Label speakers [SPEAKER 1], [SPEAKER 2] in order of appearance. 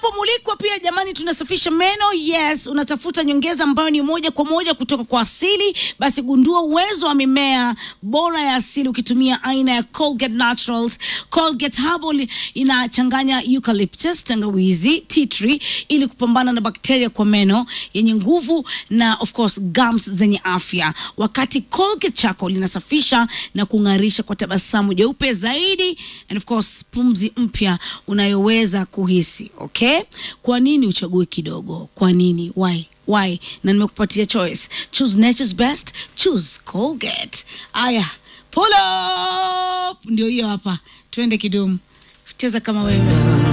[SPEAKER 1] unapomulikwa pia jamani, tunasafisha meno. Yes, unatafuta nyongeza ambayo ni moja kwa moja kutoka kwa asili, basi gundua uwezo wa mimea bora ya asili ukitumia aina ya Colgate Naturals. Colgate Herbal inachanganya eucalyptus, tangawizi, tea tree ili kupambana na bakteria kwa meno yenye nguvu na of course gums zenye afya, wakati Colgate Charcoal linasafisha na kung'arisha kwa tabasamu jeupe zaidi and of course pumzi mpya unayoweza kuhisi. Okay, kwa nini uchague kidogo? Kwa nini? Why? Why? Na nimekupatia choice. Choose nature's best. Choose Colgate. Aya, pull up, ndio hiyo hapa, twende kidumu, cheza kama wewe.